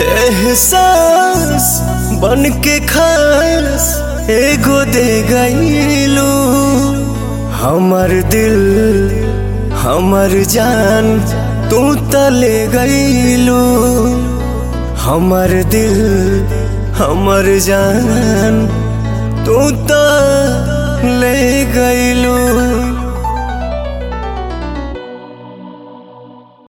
एहसास बन के खास एगो दे गईलू हमर दिल हमर जान तू तले गईलू हमर दिल हमर जान तू त ले गईलू